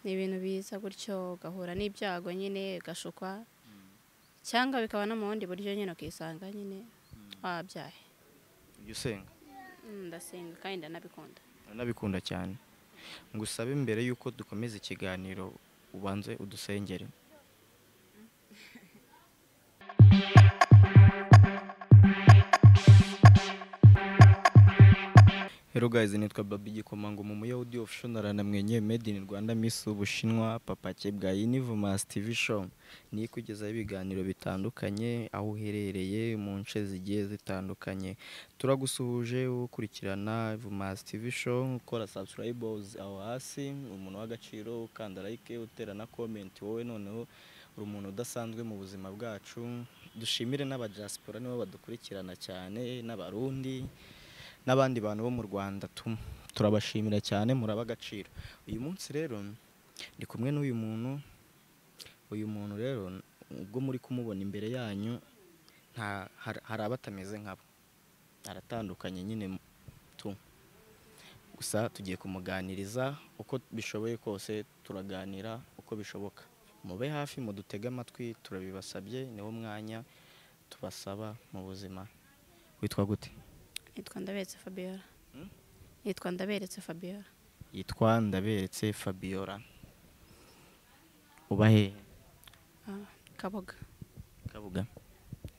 ni ibintu biza gutyo ugahura n'ibyago nyine ugashukwa cyangwa bikaba no mu bundi buryo nyine ukisanga nyine wabyaye ujya usenga Mm, ndasenga kandi ndanabikunda nabikunda cyane ngusabe mbere y'uko dukomeza ikiganiro ubanze udusengere Hello guys, nitwa Babi Gikomango mu Muyahudi official namwenyuye Made in Rwanda Miss Ubushinwa papake bwa Universe TV show. Ni kugezaho ibiganiro bitandukanye aho uherereye mu nce zigiye zitandukanye. Turagusuhuje ukurikirana Universe TV show, ukora subscribers aho hasi, umuntu w'agaciro ukanda like, utera na comment wowe noneho uri umuntu udasanzwe mu buzima bwacu. Dushimire n'abadiaspora nibo badukurikirana cyane n'abarundi n'abandi bantu bo mu Rwanda tu- turabashimira cyane muraba agaciro uyu munsi rero ndi kumwe n'uyu muntu uyu muntu rero ubwo muri kumubona imbere yanyu nta har- hari abatameze nkabo aratandukanye nyine tu gusa tugiye kumuganiriza uko bishoboye kose turaganira uko bishoboka mube hafi mudutege amatwi turabibasabye niwo mwanya tubasaba mu buzima witwa gute nitwa ndaberetse fabiola Mm? nitwa ndaberetse fabiola yitwa ndaberetse fabiola uba hehe Ah, kaboga kabuga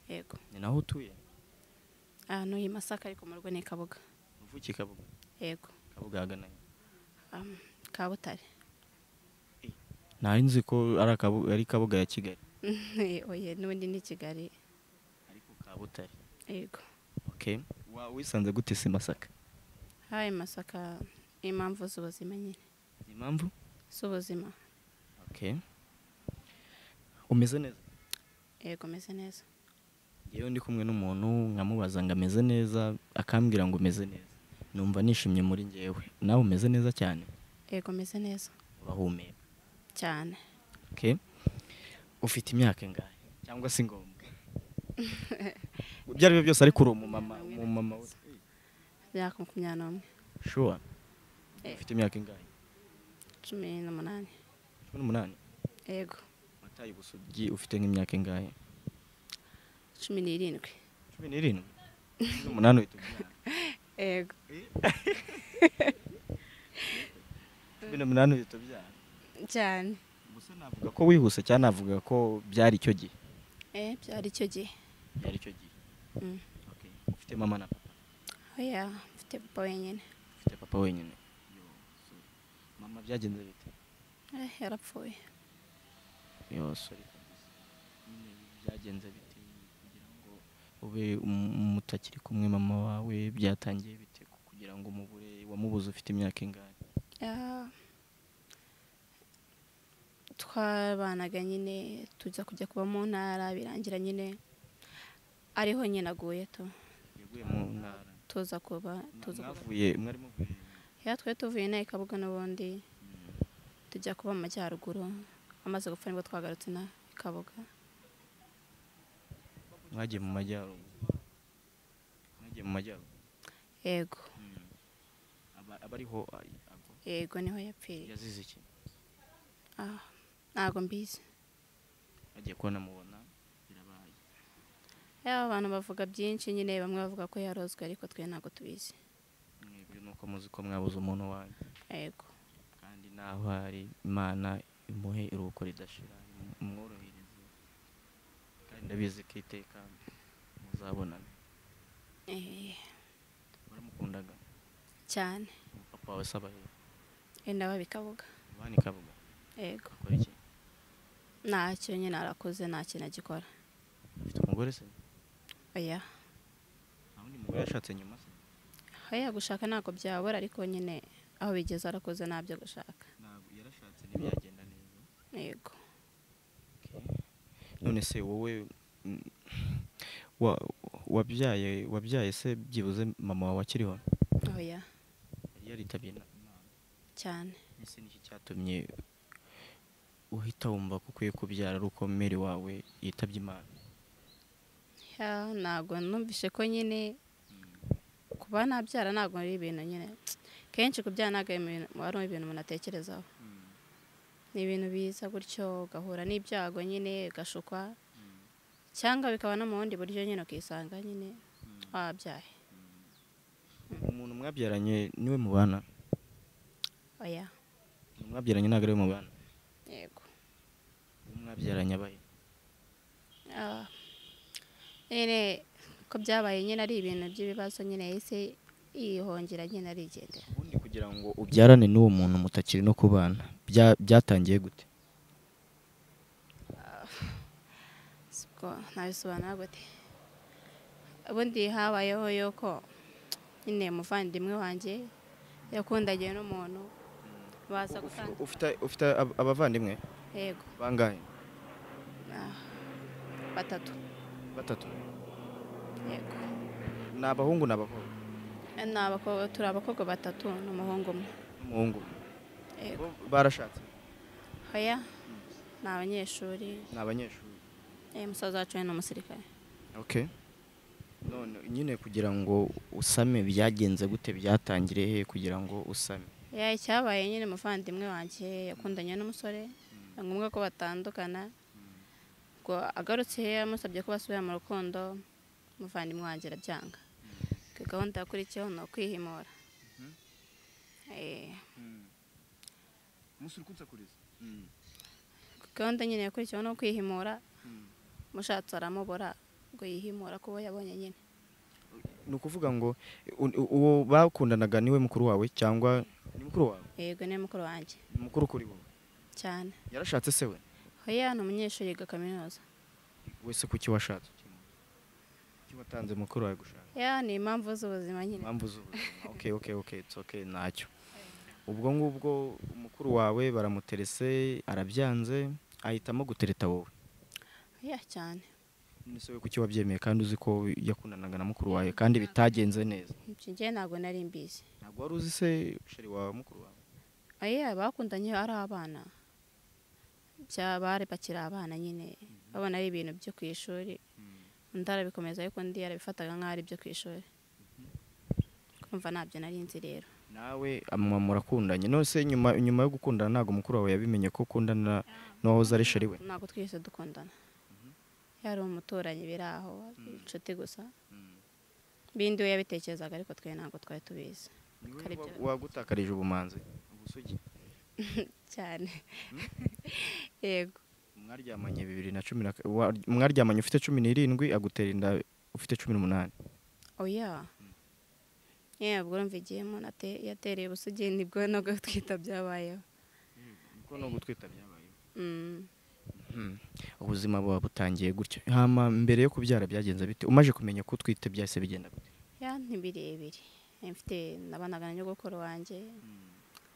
yego ni naho utuye ahantu i masaka ariko mu rugo ni kaboga uvuki kabuga yego kabuga hagana he? um, kabutare nari nzi ko ari Akabu- ari kabuga ya kigali oye n'ubundi ni kigali ariko kabutare yego okay wa wisanze gute si masaka hayi masaka impamvu z'ubuzima nyine impamvu z'ubuzima okay umeze neza yego meze neza yewe ndi kumwe n'umuntu nkamubaza ngo ameze neza akambwira ngo umeze neza numva nishimye muri njyewe nawe umeze neza cyane yego meze neza urahumeka cyane Okay. Ufite imyaka ingahe cyangwa se ngombwa? Ibyo ari byo byose ariko uri umumama umumama we. myaka makumyabiri n'umwe Sure. Eh. Ufite imyaka ingahe? cumi n'umunani 18. yego Matayi Busugi ufite nk'imyaka ingahe? cumi n'irindwi 17. 18 uhita ubyara. yego 18 uhita ubyara. cyane Gusa navuga ko wihuse cyane navuga ko byari icyo gihe. eh byari icyo gihe Byari icyo gihe. Mm. Okay. Ufite mama na papa. oya mfite papa wenyine Ufite papa wenyine. Yo, so, Mama byagenze bite? eh yarapfuye yose nyine byagenze bite kugira ngo ube um- mutakiri kumwe mama wawe byatangiye bite ku- kugira ngo umubure wamubuze ufite imyaka ingahe Ah, twabanaga nyine tujya kujya kuba mu ntara birangira nyine ariho nyine aguye tu yaguye mu ntara tuza kuba tuza kuba mwavuye mwari muvuye ya twe tuvuye inaha ikabuga n'ubundi tujya kuba mu majyaruguru amaze gupfa nibwo twagarutse na ikabuga mwagiye mu majyaruguru mwagiye mu majyaruguru yego Aba- aba ariho ari- agwa. yego niho yapfiriye yazize iki Ah, ntago mbizi agiye kubona mubona birabaye yaba abantu bavuga byinshi nyine bamwe bavuga ko yarozwe ariko twe ntago tubizi mwebwe nuko muzi ko mwabuze umuntu wanyu yego kandi naho hari imana imuhe iruhuko ridashira imu- imworohereze kandi ndabizi ko iteka muzabonana Eh, waramukundaga cyane Ubu papa wawe asaba he wenda baba ikabuga bani kabuga yego akora iki ntacyo nyine arakuze nta kintu agikora afite umugore se oya nta wundi mugore yashatse nyuma se oya gushaka ntabwo byabura ariko nyine aho bigeze arakuze ntabyo gushaka ntabwo yarashatse ntibyagenda neza yego none se wowe mm, wa- wabyaye wabyaye se byibuze mama wawe akiriho oya yari yaritabye inama cyane ese niki cyatumye uhita wumva ko ukwiye kubyara ari uko meri wawe yitabye imana Ya, ntabwo numvise ko nyine kuba nabyara ntabwo ari ibintu nyine kenshi kubyara ntabwo ari ibintu- ari ibintu umuntu atekerezaho ni ibintu biza gutyo ugahura n'ibyago nyine ugashukwa cyangwa bikaba no mu bundi buryo nyine ukisanga nyine wabyaye umuntu mwabyaranye niwe mubana oya umuntu mwabyaranye ntabwo ariwe mubana yego uwo mwabyaranye abaye Ah. nyine ko byabaye nyine ari ibintu by'ibibazo nyine yahise yihongera nyine arigendera ubundi kugira ngo ubyarane n'uwo muntu mutakiri no kubana bya- byatangiye gute sibwo ntabisobanura gute ubundi habayeho yuko nyine umuvandimwe wanjye yakundagiye n'umuntu baza gutanga Ufite- ufite ab- abavandimwe yego bangahe ah, batatu batatu yego ni abahungu ni abakobwa ni abakobwa turi abakobwa batatu n'umuhungu umwe n'umuhungu yego Bo barashatse hoya ni abanyeshuri ni abanyeshuri eh, musaza wacu we ni umusirikare okay none nyine kugira ngo usame byagenze gute byatangiriye he kugira ngo usame ya icyabaye nyine umuvandimwe wanjye yakundanye n'umusore ni ngombwa ko batandukana ngo agarutse yamusabye ko basubira mu rukundo umuvandimwe wanjye arabyanga Ngo gahunda yakurikiyeho ni ukwihimura Eh, gahunda nyine yakurikiyeho ni ukwihimura mushatsi aramubura ngo yihimura kubo yabonye nyine ni ukuvuga ngo u- u- uwo bakundanaga niwe mukuru wawe cyangwa ni mukuru wawe yego ni mukuru wanjye Ni mukuru kuri wowe cyane yarashatse se we hoya ni umunyeshuri yiga kaminuza wese kuki washatse kuki watanze mukuru wawe gushaka ya ni impamvu z'ubuzima nyine impamvu z'ubuzima okay okay okay it's okay ntacyo ubwo ngubwo umukuru wawe baramuterese arabyanze ahitamo gutereta wowe ya cyane nese we kuki wabyemeye kandi uzi ko yakundanaga na mukuru wawe kandi bitagenze neza Ibyo njye ntabwo nari mbizi ntabwo wari uzi se sheri wawe mukuru wawe Oya bakundanye ari abana bya bari bakiri abana nyine babona ari ibintu byo ku ishuri undi arabikomeza ariko undi yarabifataga nk'aho ari ibyo ku ishuri kumva ntabyo nari nzi rero nawe mama murakundanye nose nyuma nyuma yo gukundana ntabwo mukuru wawe yabimenye ko ukundana n'uwahoze ari sheri we ntabwo twese dukundana yari umuturanyi biri aho inshuti gusa bindi we yabitekerezaga ariko twe ntabwo twari tubizi Ni Kare we bya- wa- wagutakarije ubumanzi ubusugi cyane yego mwaryamanye bibiri na cumi na ka- wa- mwaryamanye ufite cumi n'irindwi agutera inda ufite cumi n'umunani oya yewe ubwo urumva igihe umuntu ate- yatereye ubusugi nibwo no gutwita byabayeho kuko no gutwita byabayeho Mm. ubuzima buba butangiye gutyo hama mbere yo kubyara byagenze bite umaze kumenya ko utwite byahise bigenda gute ya ni birebire Eh, mfite nabanaga na nyogokuru wanjye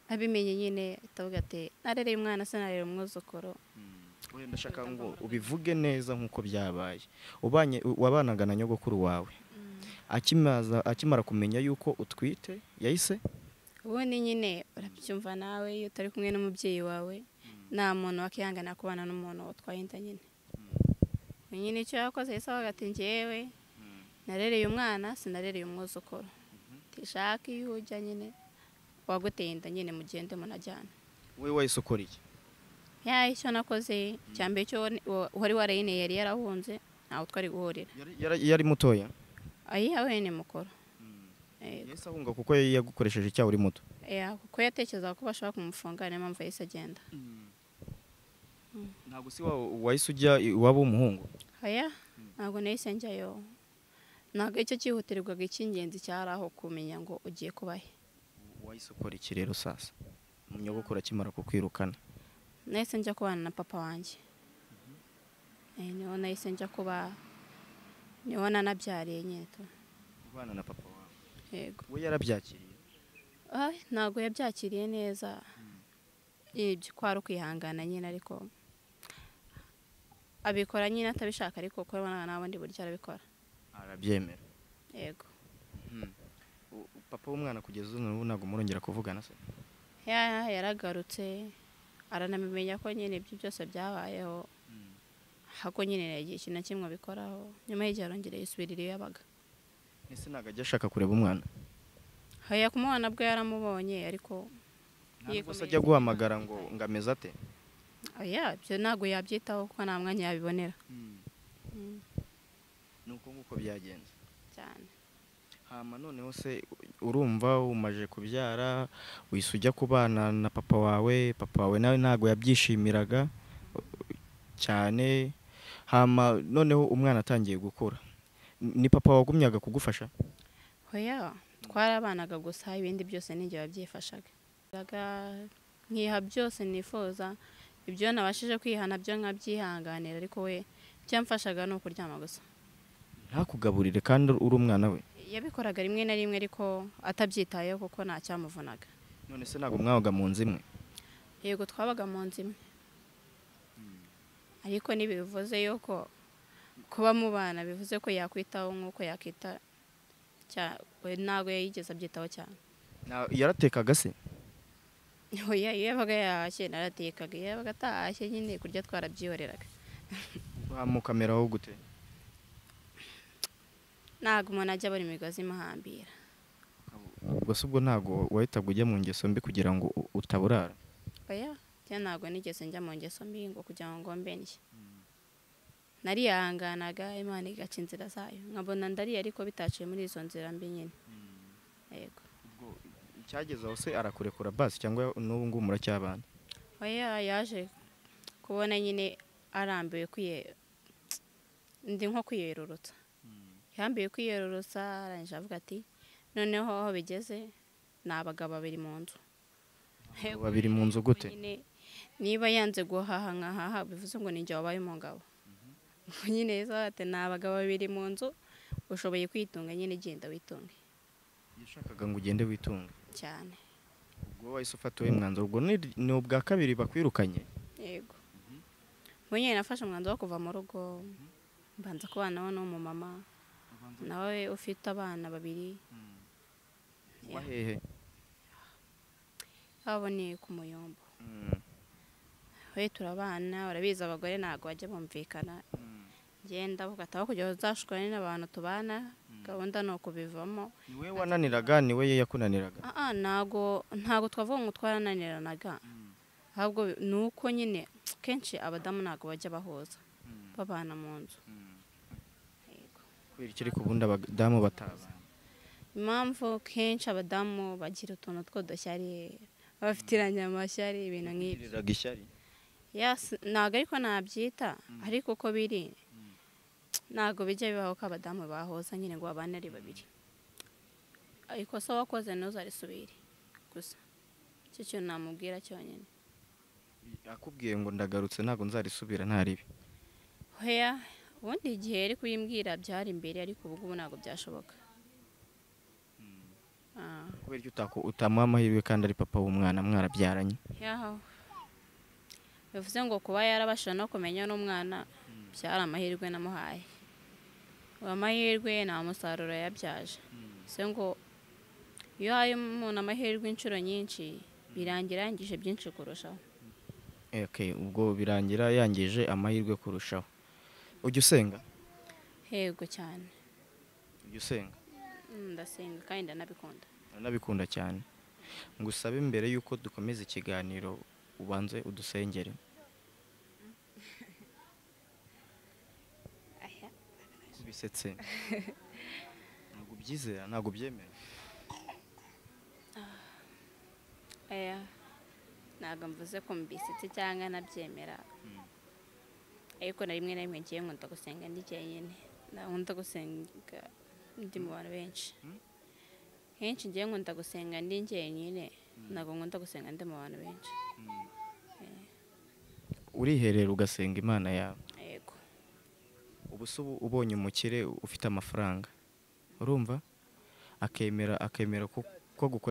abimenye nyine atavuga ati narereye umwana sinarera umwuzukuru wenda ndashaka ngo ubivuge neza nk'uko byabaye ubanye u- wabanaga na nyogokuru wawe akimaza akimara kumenya yuko utwite yahise ubundi nyine urabyumva nawe iyo utari kumwe n'umubyeyi wawe nta muntu wakihangana kubana n'umuntu utwaye inda nyine Ubu nyine icyo yakoze yahise avuga ati njyewe narereye umwana sinarereye umwuzukuru tishaka iyo ujya nyine waguteye inda nyine mugende munajyana we wahise ukora iki ya icyo nakoze cya mbere cyo wari warayine yari yarahunze ntawe twari guhurira Yari- yari- yari mutoya ayiha wene mukuru Eh, yahise ahunga kuko yari yagukoresheje icyaha uri muto eh, kuko yatekerezaga ko bashobora kumufunga niyo mpamvu yahise agenda ntabwo si wa- wahise ujya iwabo w'umuhungu aya ntabwo nahise njyayo ntabwo icyo cyihutirwaga icy'ingenzi cyari aho kumenya ngo ugiye kubahe wahise ukora iki rero sasa umunyabukuru akimara kukwirukana nahise njya kubana na papa wanjye Eh, niho nahise njya kuba niho nanabyariye nyine tu- ubana na papa wawe yego we yarabyakiriye Ay, ntabwo yabyakiriye neza ibyo kwari ukwihangana nyine ariko abikora nyine atabishaka ariko kuko abona nta bundi buryo arabikora arabyemera yego U- papa w'umwana kugeza ubu n'ubu ntabwo murongera kuvugana se Ya- yaragarutse aranabimenya ko nyine ibyo byose byabayeho hako nyine yagiye ikintu na kimwe abikoraho nyuma y'igihe arongera yisubirira iyo yabaga ese ntabwo ajya ashaka kureba umwana haya kumubona bwo yaramubonye ariko ntabwo Yikomeye se ajya cyane. guhamagara ngo ngameze ate oya ibyo ntabwo yabyitaho kuko nta mwanya yabibonera Mm, ni uko nguko byagenze cyane hama noneho se urumva umaje kubyara wise ujya kubana na papa wawe papa wawe nawe ntabwo yabyishimiraga cyane hama noneho umwana atangiye gukura ni papa wagumyaga kugufasha oya twarabanaga gusa ibindi byose ninjye wabyifashaga Yaga nkiha byose nifuza ibyo nabashije kwiha nabyo nkabyihanganira ariko we icyo yamfashaga ni ukuryama gusa ntakugaburire kandi uri umwana we yabikoraga rimwe na rimwe ariko atabyitayeho kuko nta cyamuvunaga none se ntabwo mwabaga mu nzu imwe yego twabaga mu nzu imwe ariko ntibivuze yuko kuba mubana bivuze ko yakwitaho nk'uko yakwita cya- we ntabwo yigeze abyitaho cyane Na- yaratekaga se oya iyo yabaga yahashye naratekaga iyo yabaga atahashye nyine kurya twarabyihoreraga mukameraho gute ntabwo umuntu ajya abona imigozi imuhambira ubwo se ubwo ntabwo wahitaga ujya mu ngeso mbi kugira ngo u- utaburara oya njya ntabwo nigeze njya mu ngeso mbi ngo kugira ngo ngombe ndye narihanganaga imana igaca inzira zayo nkabona ndariye ariko bitaciye muri izo nzira mbi nyine yego icyageze aho se arakurekura basi cyangwa n'ubu ngubu muracyabana oya yaje kubona nyine arambiwe kwiye ndi nko kwiyerurutsa yambiwe kwiyerurutsa arangije avuga ati noneho aho bigeze ni abagabo babiri mu nzu Abagabo babiri mu nzu gute? Nyine, niba yanze guhaha nkahaha bivuze ngo ninjye wabaye umugabo Ubwo nyine yahise avuga ati ni abagabo babiri mu nzu ushoboye kwitunga nyine genda witunge yashakaga ngo ugende witunga cyane ubwo wahise ufata uwo mwanzuro ubwo ni- ni ubwa kabiri bakwirukanye yego ubu nyine nafashe umwanzuro wo kuva mu rugo mbanza kubanaho n'umumama nawe ufite abana babiri uba hehe baboneye ku muyombo we turabana barabizi abagore ntabwo bajya bumvikana ngenda avuga ati aho kugira ngo uzashukane n'abantu tubana gahunda ni ukubivamo ni we wananiraga ni we yakunaniraga aha ntabwo ntabwo twavuga ngo twarananiranaga ahubwo ni uko nyine kenshi abadamu ntabwo bajya bahuza babana mu nzu Yego. kubera ikiri ku bundi abadamu batabana impamvu kenshi abadamu bagira utuntu tw'udushyari baba bafite irangamashyari ibintu nk'ibyo Bigiriraga ishyari Yes, ntabwo ariko nabyita ariko uko biri ntabwo bijya bibaho ko abadamu bahuza nyine ngo babane ari babiri ikosa wakoze ntuzarisubire gusa icyo kintu namubwira cyonyine akubwiye ngo ndagarutse ntabwo nzarisubira ntaribi hoya ubundi igihe yari kuyimbwira byari imbere ariko ubu ngubu ntabwo byashoboka Ah, kubera icyo utako- utamuha amahirwe kandi ari papa w'umwana mwarabyaranye yaho bivuze ngo kuba yarabashije no kumenya n'umwana byari amahirwe namuhaye uwo amahirwe nta musaruro yabyaje bivuze ngo iyo uhaye umuntu amahirwe inshuro nyinshi birangira yangije byinshi kurushaho Eh, okay, ubwo birangira yangije amahirwe kurushaho ujya usenga hego cyane ujya usenga Mm, ndasenga kandi ndanabikunda nabikunda cyane ngo usabe mbere y'uko dukomeza ikiganiro ubanze udusengere bisetse ntabwo ubyizera ntabwo ubyemera Oya, ntabwo mvuze ko mbisetse cyangwa nabyemera ariko na rimwe na rimwe ngiye nkunda gusenga ndi jyenyine nkunda gusenga ndi mu bantu benshi henshi ngiye nkunda gusenga ndi jyenyine ntabwo nkunda gusenga ndi mu bantu benshi uriherera ugasenga imana yawe yego ubu se ubu ubonye umukire ufite amafaranga urumva akemera akemera ko ko gukora